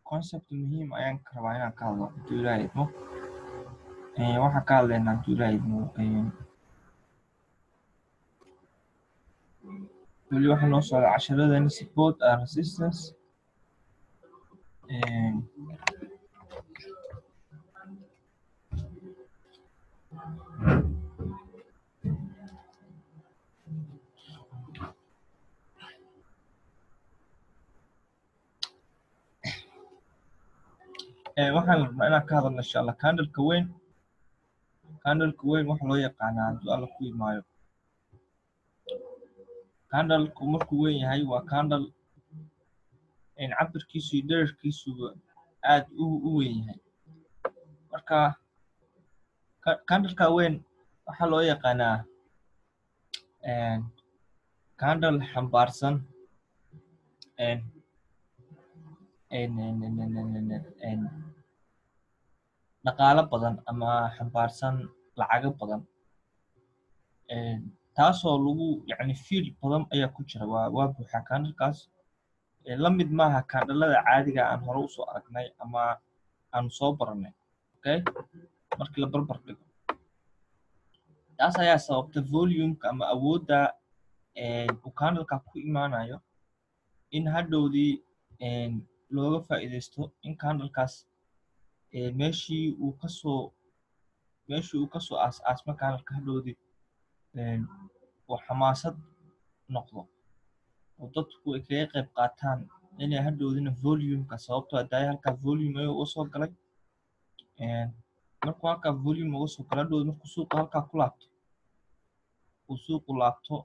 concept muhiim ayaan ka rabaa inaan ka hadlo hadduu ilaahay idmo waxaan ka hadlaynaa hadduu ilaahay idmo weli waxaa noo socda casharadani support and resistance waxaan rabnaa inaan ka hadalno insha allah candleka weyn candleka weyn waxa loo yaqaanaa hadduu alla ku imaayo candleku markuu weyn yahay waa candle cabirkiisu iyo dherarkiisuba aad u weyn yahay marka candleka weyn waxaa loo yaqaanaa candle xambaarsan dhaqaalo badan ama xambaarsan lacago badan taasoo lagu yani fiil badan ayaa ku jira waa waa buuxaa candlekaas la mid maaha candlada caadiga aan hore usoo aragnay ama aanu soo baranay okay markii la barbar dhigo taas ayaa sababta volumeka ama awoodda uu candleka ku imaanayo in hadhowdii looga faa'iidaysto in candlekaas meeshii uu kasoo meeshii uu kasoo aas aasmo candleka hadhowdii uu xamaasad noqdo oo dadku ay kaga qayb qaataan inay hadhowdina volumeka sababtoo hadaayo halkaa volume ayuu uga soo galay markuu halkaa volume uga soo galo hadhowdi markuu suuqa halkaa ku laabto uu suuqu laabto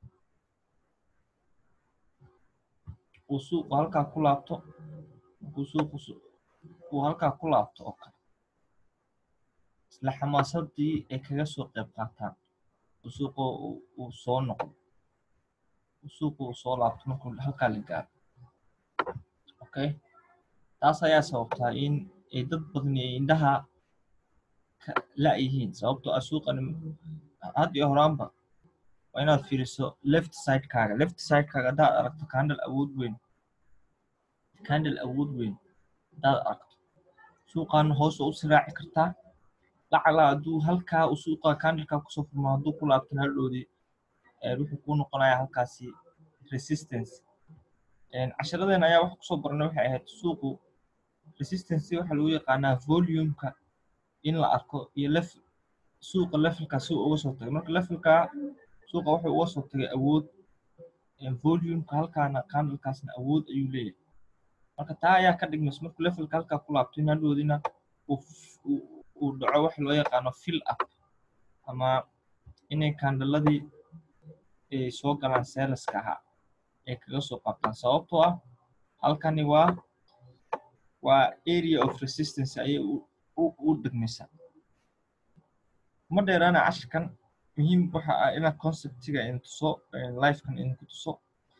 uu suuqu halkaa ku laabto markuu suuqu uu halkaa ku laabto oo kale isla xamaasadii ay kaga soo qayb qaataan uu suuqa uu soo noqdo suuqa uu soo laabto markuu halkaa la gaaro okay taas ayaa sababtaa in ay dad badani ay indhaha la-yihiin sababtoo ah suuqani had iyo horaanba waa inaad fiiriso left sidekaaga left sidekaaga haddaad aragto candle awood weyn candle awood weyn haddaad aragto suuqan hoos oo u siraaci kartaa lacala hadduu halkaa uu suuqa candleka kusoo furmo hadduu ku laabtan hadhowdii wuxuu kuu noqonayaa halkaasi resistance casharadeen ayaa wax kusoo baranay waxay ahayd suuqu resistance waxaa lagu yaqaanaa volumeka in la arko iyo lef suuqa levelka si uu uga soo tagay marka levelka suuqa wuxuu uga soo tagay awood volumeka halkaana candlekaasna awood ayuu leeyahay marka taa ayaa ka dhigmaysa markuu levelka halkaa ku laabto in hadhoodina uu dhaco waxa loo yaqaano fill up ama inay candladii ay soo galaan seelaska ahaa ay kaga soo qabtaan sababtoo ah halkani waa waa area of resistance ayay u dhigmaysaa ma dheeraana cashirkan muhiim waxa ah inaad conceptiga idin tuso lifekan idinku tuso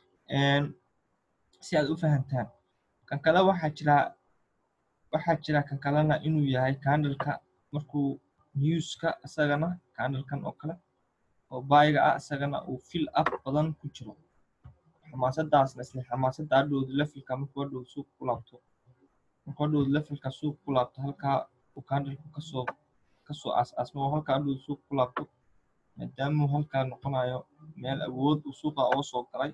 si aad u fahantaan kan kale waxaa jira waxaa jira kan kalena inuu yahay candleka markuu newska isagana candlekan oo kale oo baayiga ah isagana uu fill up badan ku jiro xamaasadaasna isla xamaasadda hadhowda levelka markuu hadhowda suuq ku laabto markuu hadhowda levelka suuq ku laabto halkaa uu candleku kasoo kasoo aas aasmo oo halkaa hadhowda suuq ku laabto maadaama uu halkaa noqonayo meel awood uu suuqa uga soo galay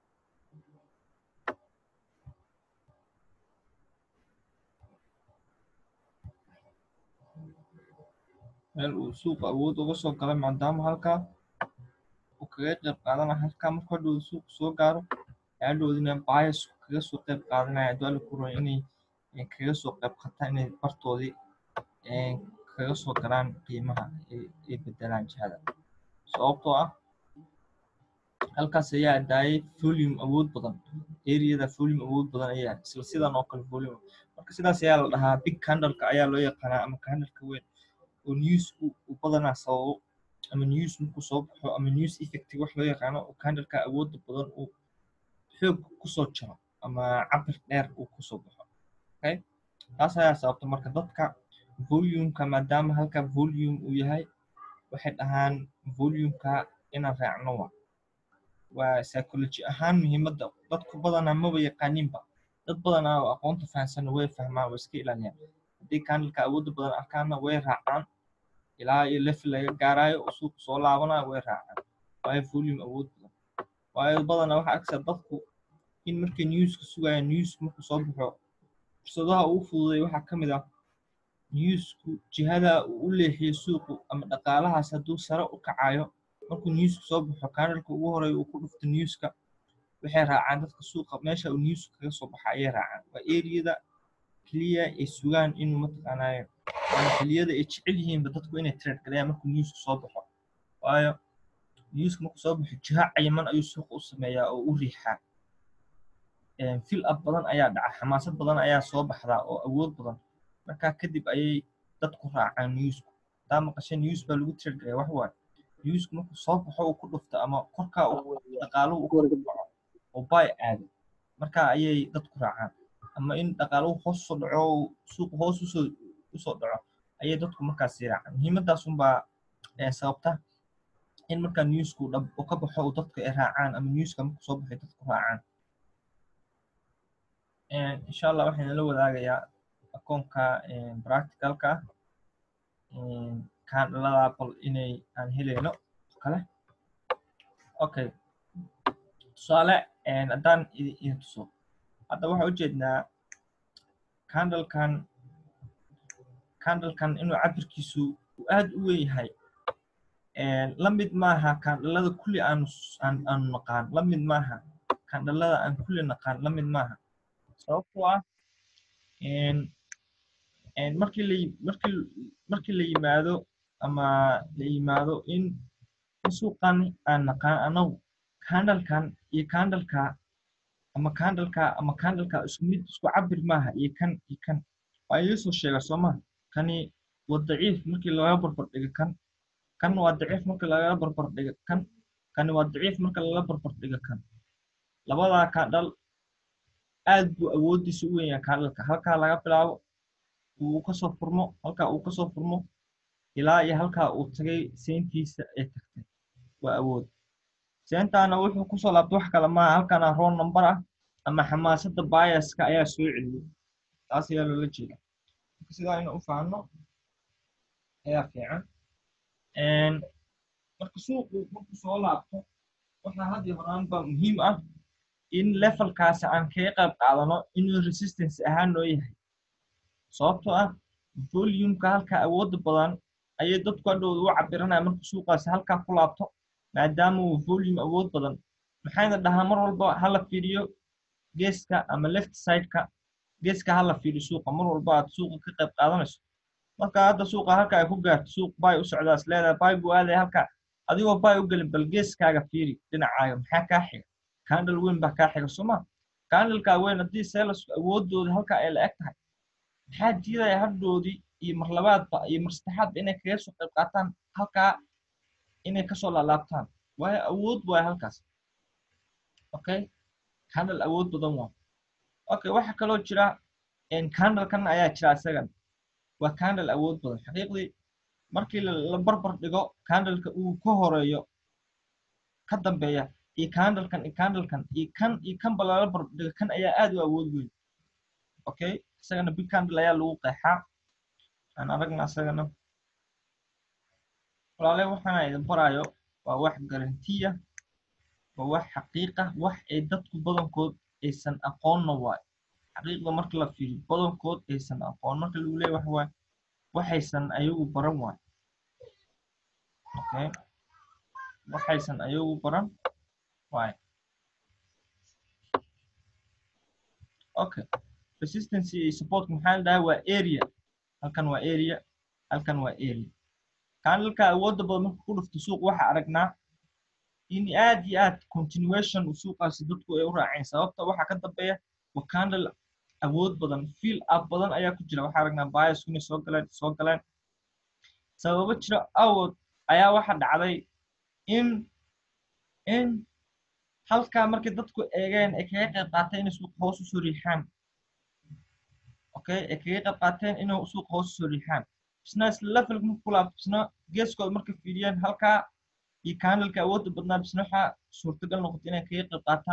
meel uu suuqa awood uga soo galay maadaama halkaa uu kaga qayb qaadanaya halkaa markuu hadhowda suuqa soo gaaro hadhowdina bias kaga soo qayb qaadanaya hadduu alla ku roon inay kaga soo qayb qaataan inay bartoodii kaga soo galaan qiimaha ay bedelaan jihada sababtoo ah halkaas ayaa daayay volume awood badan areada volume awood badan ayaa isla sidan oo kale volume marka sidaas ayaa la dhahaa big candleka ayaa loo yaqaanaa ama candleka weyn oo newsku uu badanaa sababo ama news markuu soo baxo ama news effective wax loo yaqaano oo candleka awoodda badan uu xoog kusoo jiro ama cabir dheer uu kusoo baxo okay taas ayaa sababta marka dadka volumeka maadaama halka volume uu yahay waxay dhahaan volumeka inaan raacno wa waa psychology ahaan muhiimadda dadku badanaa maba yaqaaninba dad badan oo aqoonta fahansan way fahmaan way iska ilaaliyaan haddii candleka awoodda badan arkaana way raacaan ilaa iyo level laga gaarayo oo suuqa soo laabanayo way raacaan waayo volume awood badan waayo badanaa waxaa arkaysaa dadku in markay newska sugayaan newsku markuu soo baxo fursadaha ugu fududay waxaa ka mid ah newsku jihada uu u leexiyo suuqu ama dhaqaalahaas hadduu sare u kacayo markuu newsku soo baxo candleka ugu horeeya uu ku dhufto newska waxay raacaan dadka suuqa meesha uu newsku kaga soo baxa ayay raacaan waa eriyada keliya ay sugaan inuu mataqaanaayo waana xilliyada ay jecel yihiinba dadku inay trade galayaan markuu newsku soo baxo waayo newsku markuu soo baxo jiha cayiman ayuu suuqa u sameeyaa oo u riixaa fil up badan ayaa dhaca xamaasad badan ayaa soo baxdaa oo awood badan markaa kadib ayay dadku raacaan newsku hadaa maqashay news baa lagu trade galaya wax waaye newsku markuu soo baxo uu ku dhufto ama korkaa dhaqaaluhu uu ku dhaco oo bay aado markaa ayay dadku raacaan ama in dhaqaaluhu hoos usoo dhaco suuqu hoos usoo usoo dhaco ayay dadku markaasi raacaan muhiimadaas unbaa sababta in markaa newsku dhab uu ka baxo uu dadku ay raacaan ama newska markuu soo baxay dadku raacaan insha allah waxaan la wadaagayaa akoonka practicalka candlada bal inay aan helayno kale okay tusaale haddaan idin tuso hadda waxaan ujeednaa candlekan candlekan inuu cabirkiisu uu aad u weyn yahay la mid maaha candlada kulli aanu aanu naqaan la mid maaha candlada aan kulli naqaan la mid maaha sababtoo ah markii la markii markii la yimaado ama la yimaado in in suuqan aan naqaan anagu candlekan iyo candleka ama candleka ama candleka isku mid isku cabir maaha iyo kan iyo kan waa idin soo sheega soo maha kani waa daciif markii laga barbar dhigo kan kan waa daciif markii laga barbar dhigo kan kani waa daciif marka laga barbar dhigo kan labadaa candle aad buu awooddiisa u weyn yahay candleka halkaa laga bilaabo uu kasoo furmo halkaa uu kasoo furmo ilaa iyo halkaa uu tagay seyntiisa ay tagtay waa awood seentaana wuxuu kusoo laabtay wax kale maaha halkana roon number ah ama xamaasadda biaska ayaa soo celiyey taas ayaa loola jeeda sidaa inuu u fahanno ayaa fiican marka suuqu markuu soo laabto waxaa had iyo horaanba muhiim ah in levelkaasi aan kaga qayb qaadano inuu resistance ahaan noo yahay sababtoo ah volumeka halka awoodda badan ayay dadku hadhowda u cabiranaya marka suuqaasi halkaa ku laabto maadaama uu volume awood badan maxayna dhahaa mar walba hala fiiriyo geeska ama left sideka geeska hala fiiriyo suuqa mar walba aad suuqa ka qayb qaadanayso marka hadda suuqa halka ay ku gaarto suuq bay u socdaas leedahay bay buu aadaya halka adigoo bay u gelin bal geeskaaga fiiri dhinacaaga maxaa kaa xiga candle weyn baa kaa xiga sooma candleka weyn haddii seelasku awoodooda halka ay la eg tahay maxaa diidaya hadhoodii iyo mar labaadba iyo mar saddexaadba inay kaga soo qayb qaataan halkaa inay kasoo laalaabtaan waayo awood waayo halkaas okay candle awood badan waa okay waxa kaloo jira candlekan ayaa jira isagan waa candle awood badan xaqiiqdii markii la barbar dhigo candleka uu ka horeeyo ka dambeeya iyo candlekan iyo candlekan iyo kan iyo kanba lala barbar dhigo kan ayaa aad u awood weyn okay isagana big candle ayaa lagu qeexaa aan aragna isagana walaale waxaana idin barayo waa wax garantiya waa wax xaqiiqa wax ay dadku badankood aysan aqoonna waayo xaqiiqda marka la fiiriyo badankood aysan aqoon marka lagu leeyahy waxa waaye waxaysan ayagu baran waayo okay waxaysan ayagu baran waayo okay resistance iyo support maxaa la dhahay waa area halkan waa area halkan waa area candleka awoodda badan marka ku dhufto suuq waxaa aragnaa in aad iyo aad continuation suuqaasi dadku ay u raaceen sababta waxaa ka dambeeya waa candle awood badan fiil up badan ayaa ku jira waxaa aragnaa biasku inay soo galeen soo galeen sababo jira awood ayaa waxa dhacday in in halkaa markay dadku eegeen ay kaga qayb qaateen inay suuqa hoos usoo riixaan okay ay kaga qayb qaateen inay suuqa hoos usoo riixaan isna isla levelka marka ku laabto isna geeskooda markay fiiriyeen halkaa iyo candleka awoodda badnaa bisna waxaa suurtagal noqotay inay kaga qayb qaataan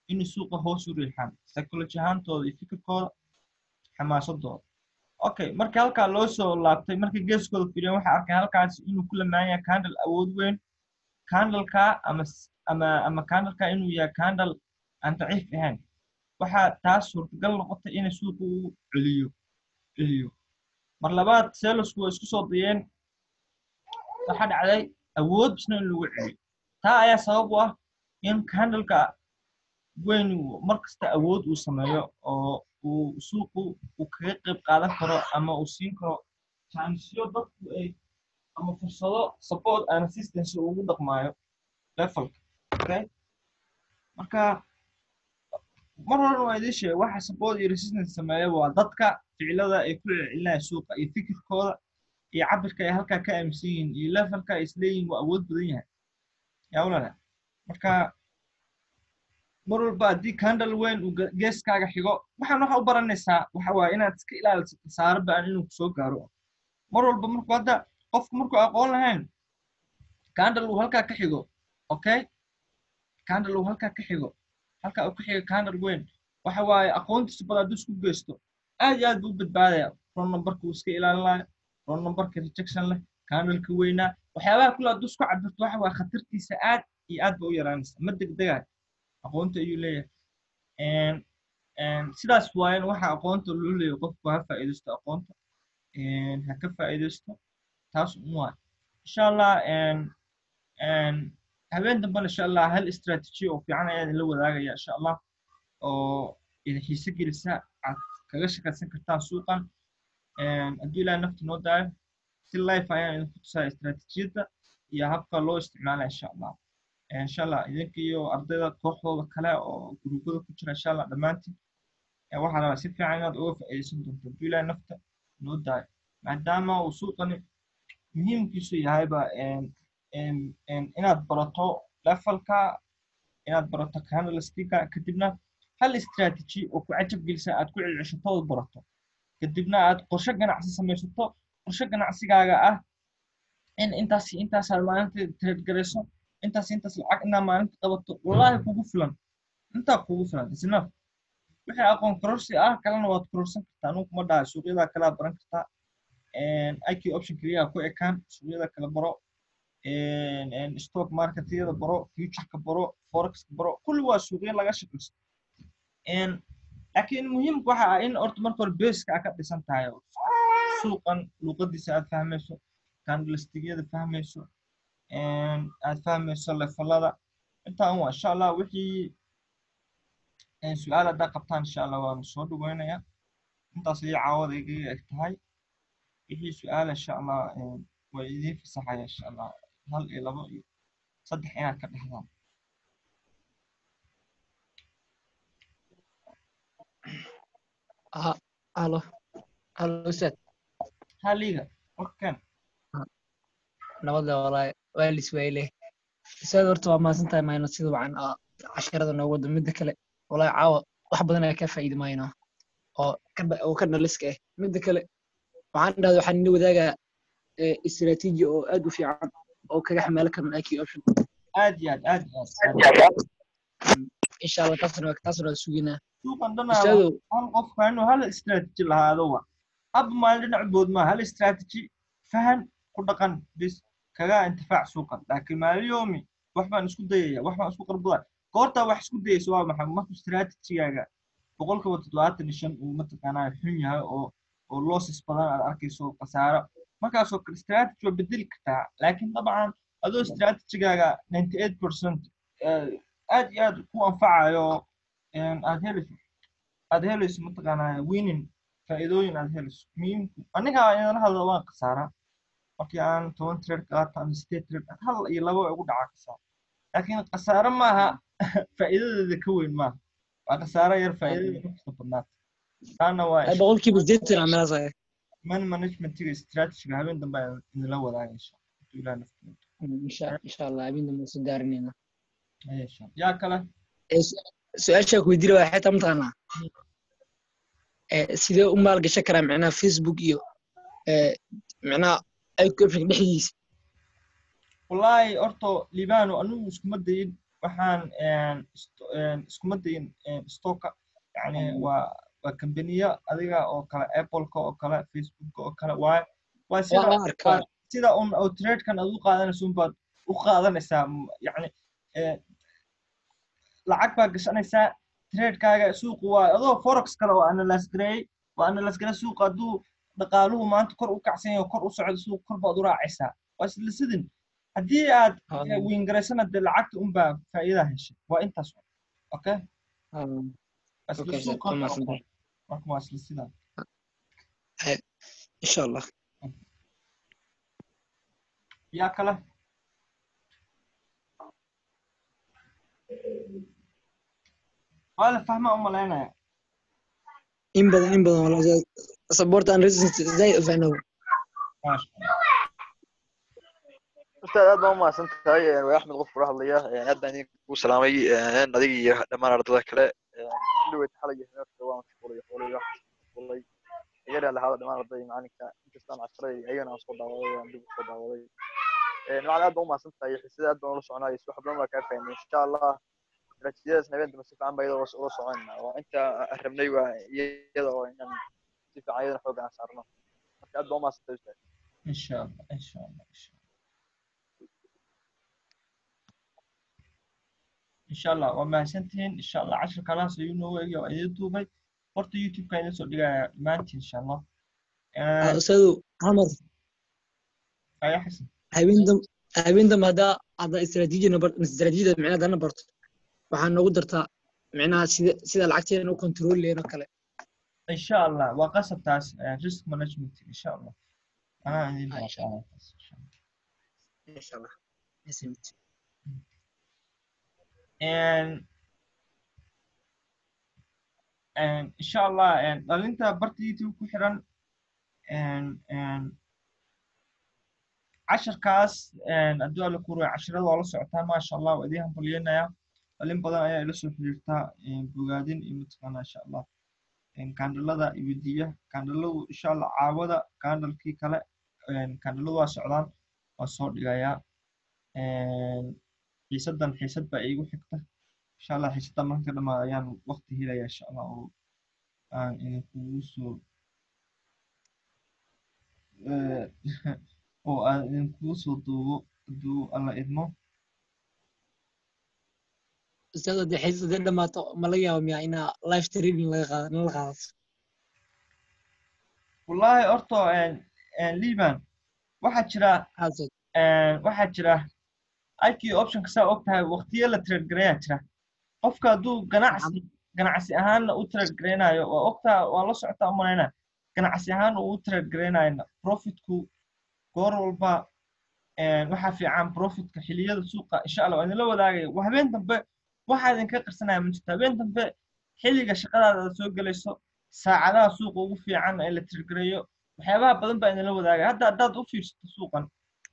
inay suuqa hoos u riixaan psychology ahaantooda iyo fikirkooda xamaasadooda okay marka halkaa loo soo laabtay markay geeskooda fiiriyeen waxay arkeen halkaas inuu ku lamaan yahay candle awood weyn candleka ama ama ama candleka inuu yahay candle aan daciif ahayn waxaa taas suurtagal noqotay inay suuqa uu celiyo celiyo mar labaad selosku way isku soo dayeen waxaa dhacday awood bisna in lagu celiyo taa ayaa sabab u ah in candleka weyn mar kasta awood uu sameeyo oo uu suuqu uu kaga qayb qaadan karo ama uu siin karo jaanisyo dadku ay ama fursado support and assistance ugu dhaqmaayo levelka okay marka mar horena waa idiin sheegay waxa support iyo resistance sameeya waa dadka ficilada ay ku celcelinaya suuqa iyo fikirkooda iyo cabirka ay halkaa ka aaminsan yihiin iyo levelka ay isleeyihin waa awood badan yahay yaa ulala marka mar walba haddii candle weyn uu geeskaaga xigo waxaan waxa u baranaysaa waxa waaye inaad iska ilaaliso khasaaro baan inuu kusoo gaaro mar walba marku hadda qofku markuu aqoon lahayn candle uu halkaa ka xigo okay candle uu halkaa ka xigo halkaa uu ka xigo candle weyn waxa waaye aqoontiisa bad hadduu isku geysto aad iyo aad buu u badbaadaya ron numberka uu iska ilaalinayo ron numberka rejection leh candleka weynaa waxyaabaha kule hadduu isku cabirto waxa waaye khatartiisa aad iyo aad ba u yaraanaysa ma degdegayo aqoonta ayuu leeyahay sidaas waayan waxa aqoonta loo leeyahay qofku ha faa'iidaysto aqoonta ha ka faa'iidaysto taas un waa insha allah habeen dambena insha allah hal istrategi oo fiican ayaa idinla wadaagaya insha allah oo idin xiise gelisa aad kaga shaqaysan kartaan suuqan hadduu ilaah nafta noo daayo si life ayaan idinku tusaa istratejiyadda iyo habka loo isticmaalaya insha allah insha allah idinka iyo ardayda kooxdooda kale oo guruubada ku jira insha allah dhammaantiin waxaa rabaa si fiican inaad uga faa'iidaysan doonto hadduu ilaah nafta noo daayo maadaama uu suuqani muhiimkiisu yahayba inaad barato levelka inaad barato candlesticka kadibna hal strategy oo ku cajab gelisa aad ku celceshatood barato kadibna aad qorshe ganacsi samaysato qorshe ganacsigaaga ah in intaas intaasaad maalinta trade garayso intaas intaas lacag inaa maalinta qabato wallaahi kugu filan intaa kugu filan isna wixii aqoon kororsi ah kalena waad kororsan kartaa anugu kuma dhahay suuqyadaa kalaa baran kartaa iq option keliya ku ekaan suuqyada kala baro stock marketyada baro futureka baro forexka baro kulli waa suuqyo laga shaqaysto laakiin muhiimka waxa ah in horta marka hore baska aad ka dhisan tahay suuqan luuqadiisa aad fahmayso candlestigyada fahmayso aad fahmayso levelada intaan waa insha allah wixii su-aal haddaa qabtaan insha allah waanu soo dhaweynaya intaas iyo caawada igaga eg tahay wixii su-aal insha allah way idiin fasaxaya insha allah hal iyo labo iyo saddex inaad ka dhexdaan halo halo ustaad haliga warkan nabadle walahi waa liswayle ustaad horta waa mahadsan tahay mayno sida wacan casharada noogu wado midda kale walahi caawa wax badan ayaa ka faa'iidi mayno oo oo ka dhaliska ah midda kale waxaan dhahda waxaan ina wadaagaa istiraatiiji oo aad u fiican oo kaga xamaalo karno iq option aad iyo aad aad iyo aad insha allah taasna taasna waa suginaa suuqan dhanaa hal qofka inuu hal strategy lahaado wa haba maalin dhinac bood maa hal strategy fahan ku dhaqan bis kaga intifaac suuqan laakiin maaliyoomi wax baan isku dayaya wax baan isku qarbudaa goortaa wax isku dayaysa waa maxay markuu strategigaaga boqolkiiba toddobaatan iyo shan uu mataqaanaa xun yahay oo oo losses badan aad arkayso khasaaro markaasoo kale strategy waa bedeli kartaa laakiin dabcan adoo strategigaaga ninety eight percent aad iyo aad ku anfacayo aad helayso aad helayso mataqaanaa winning faa'iidooyin aad helayso muhiimku aniga inala hadlo waan khasaaraa markii aan toban trade qaato ama sideed trade hal iyo labo ugu dhacaa khasaaro laakiin khasaaro maaha faa'iidadeeda ka weyn maaha waa khasaaro yar faa'iidada kasta badnaata taana waa boqolkiiba sideetan amelaasaya man managementiga strategiga habeen dambe ayaan idinla wadaaga insha allah insha insha allah habeen dambe soo daarinayna yaa kale su-aashaa ku weydiina waa xeetaa mataqaanaa sidee u maalgashan karaa micnaha facebook iyo micnaha iqoption dhexdiisa wallaahi horto libano anigu iskuma dayin waxaan een, isto- een, iskuma dayin een, stocka yani waa waa kambaniyo adiga oo kale appleka oo kale facebooka oo kale waa waa sida waa arkaa waa sida un oo tradekan aad u qaadanayso unbaad u qaadanaysaa m- yacni eh, lacag baa gashanaysaa tradekaaga suuqu waa adoo forex kale oo analyse gareeyey waa analyse gareey suuqa hadduu dhaqaaluhu maanta kor u kacsan yahay oo kor u socdo suuq kor baad u raacaysaa waa isla sidin haddii aad eh, wiingaraysana dee lacagta unbaa faa'iidaa heshay waa intaas un. okay waa isla okay suuqa waa mahadsantahay marka waa isla sidaa insha allah yaa kale waa la fahmaa u malaynaya in badan in badan walaal support and resistance zaid u fahnow maasha ustaad aad baa u mahadsan tahay waa axmed qof kula hadlaya aad baan idinku salaamay adiga iyo dhammaan ardada kale kulligeed xalay iyo habeenka waa mashquulay xoolay wax mashquulay iyaga lahaada dhammaan ardada iyo macalinka inkastaan casharay ayagana aan soo daawaday aan dib u soo daawaday macalin aad baa u mahadsan tahay xiisada aad baan ula soconayay wax badan baa kaa fahmay insha allah natiijadaas habeen dambe si fiican baa iyada ula soconna waa inta aan rabnay waa iyada oo inaan si fiican iyadana xooga aan saarno marka aad baa u mahadsan tahay ustaad insha allah insha allah insha allah insha allah waa mahadsantihiin insha allah cashir kalaas ayuu noo eegaya waa idin duubay horta youtube-ka idin soo dhigaya dhammaantiin insha allah ustaadu hamar aya xasan habeen dam habeen dambe haddaa hadda istaraatiijina bar istaraatiijiyada micnaha hadana barto waxaa noogu dartaa micnaha sida sida lacagteena u control leeno kale insha allah waa qasabtaas eh, risk management insha allah anaa idin Ah, insha baaqaaya taas, insha allah. insha allah Yes, And and insha allah and dhalinta barta youtube ku xiran and and casharkaas and haddii alla ku ruuya casharada waa la socotaa maasha allah waa idiin hambalyeynaya dhalin badan ayaa ila soo xiriirtaa and bogaadin iyo mataqaana insha allah and kandhalada iyo diya kandhaladu insha allah caawada kandhalkii kale and kandhaladu waa socdaan waa soo dhigayaa and xiisadan xiisad baa iigu xigta insha allah xiisadan marka ka dhamaado ayaan waqti helaya insha allah oo aan idinkugu soo eh, oo aan idinkugu soo duubo hadduu alla idmo ustaad haddii xiisad haddii dhamaato ma laga yaabo miyaa inaa live training laga qaado nala qaadato wallaahi horto liban waxaa jira Haaso. eh, waxaa jira IQ optionka saa og tahay waqtiyo la trade gareeyaa jira qofka hadduu ganacsi ganacsi ahaanna u trade gareynayo waa ogtaa waa la socotaa u malaynaa ganacsi ahaan uu u trade gareynayna profitku goor walba een, waxaa fiican profitka xiliyada suuqa insha allah waa idinla wadaagaya waa habeen dambe waxaa idinka qarsanaya ma jirto habeen dambe xilliga shaqadaada aad soo gelayso saacadaha suuqa ugu fiican ee la trade gareeyo waxyaabaha badan baa idinla wadaagaya hadda haddaad u fiirsato suuqan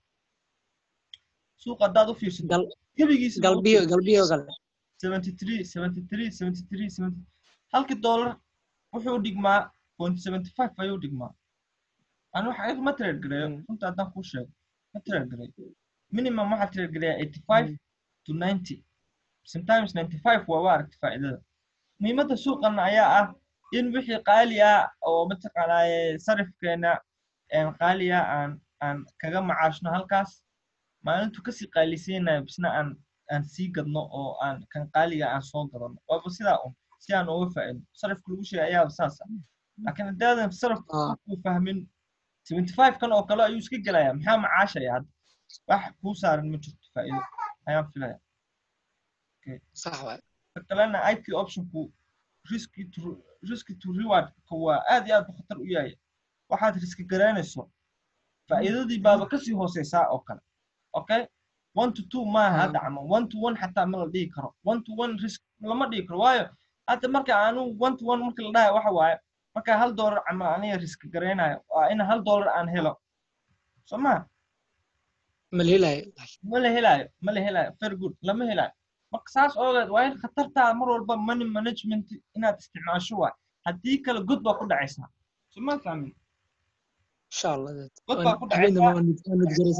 suuqa haddaad u fiirsato gal gebigiisa galbiyo galbiyo kale 73 73 73 70 halkii dollar wuxuu dhigmaa point 75 ayuu dhigmaa aan wax ayaga ma trade gareeyo Mm. runta haddaan kuu sheego ma trade gareeyo minimum waxaa trade gareeyaa 85 to 90 sometimes 95 waa waa aragti faa'iidada muhiimadda suuqana ayaa ah in wixii qaali ah oo mataqaanaaye sarifkeena een qaali ah aan aan kaga macaashno halkaas maalintu kasii qaalisaynayo bisna aan aan sii gadno oo aan kan qaaliga aan soo gadano waaba sidaa un si aan uga faa'iidno sarifka lagu sheegay ayaaba saas ah laakiin haddaadan sarifka Ah. ku fahmin 75 kan oo kale ayuu iska gelayaa maxaa macaashaya hadda wax kuu saaran ma jirto faa'iido ayaan filaya sax waay ka kalena IP optionku risky to risky to reward ka waa aad iyo aad buu khatar u yahay waxaad riski garaynayso faa'iidadii baaba kasii hooseysaa oo kale okay one to two maaha hadda camal one to one xataa ma la dhihi karo one to one risk lama dhihi karo waayo hadda marka aanu one to one marka la dhahayo waxa waaye marka hal dollar camal aniga riski garaynayo waa in hal dollar aan helo soo ma ma la helayo ma la helaayo ma la helaayo very good lama helaayo marka saas oogeed waa in khatartaa mar walba money management inaad isticmaasho waay haddii kale god baa ku dhacaysaa soo ma fahmin insha allah god baa ku habeen dhacaysaa dambe waan nid- waan nidgaraysanaa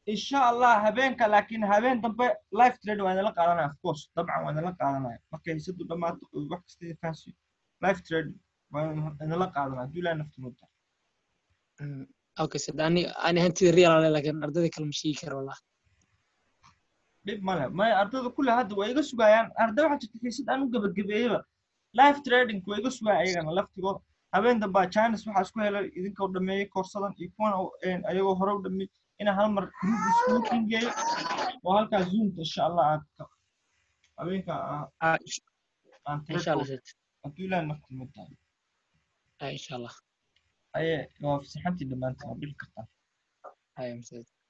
insha allah habeenka laakiin habeen dambe live trade waa idinla qaadanaya of course dabcan waa idinla qaadanaya markay hisadu dhammaato oo wax kasta idin fahansiyo live trade waa idinla qaadanaya hadduu ilaahay nafta mudda Mm, okay sad ani ani hantida real ale laakiin ardayda kale ma sheegi karo wallah dhib male maya ardayda kulle hadda waa iga sugayaan arday waxaa jirta xiisad aan u gebagabeeyeyba live trading waa iga sugaya ayagana laftigooda habeen dambaa chines waxaa isku helay idinkoo dhameeyey koorsadan iyo kuwan oo, een, ayagoo hore u dhameeyey inaan hal mar group iskugu kingeeyo oo halkaa zoomka insha allah aad ka habeenka aa- Ah, insha- aan insha allah trade sad hadduu ilaahay nafta mudda ah, insha allah aye waa fasaxantii dhammaantiin waa bixi kartaa Haya, sad